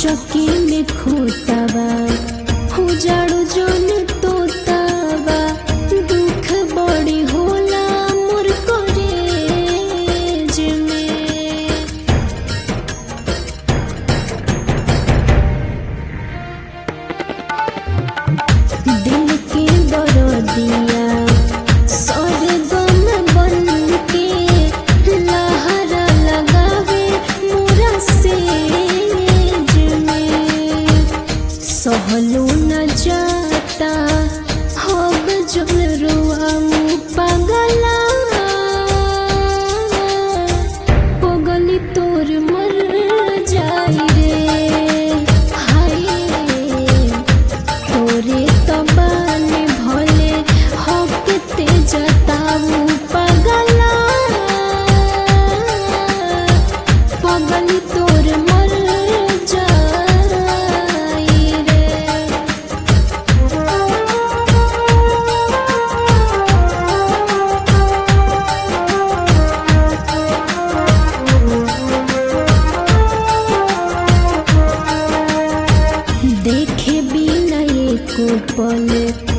चौकी में खोतावा उजाड़ू जोन तोतावा दुख बड़ी होला मोर करेज में दिल के दरदिया सरगम बन के लहरा लगावे मोरा सेज में सहलो न जाता हब जल रुआऊ पगला पगली तोर मर जाई रे हाय तोरे तबाने भले हकते जताऊ पगला पगली तोर मर जाई रे देखे बिना एको पल